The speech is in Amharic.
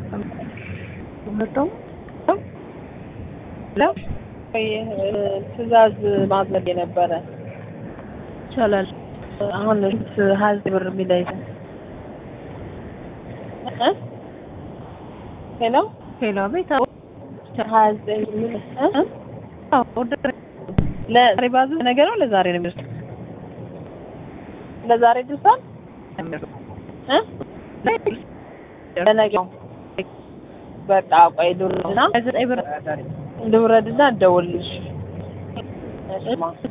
መጣው ለው ትእዛዝ ማድረግ የነበረ ይቻላል። አሁን ሀዝ ብር የሚለይ ሄሎ ሄሎ ቤት ሀያ ዘጠኝ የሚል ለዛሬ ባዙ ነገ ነው ለዛሬ ነው የሚደርሰው ለዛሬ ድርሳል ለነገው በቃ ቆይ ልውረድና ዘጠኝ ብር ልውረድና እደውልልሽ እሺ ማ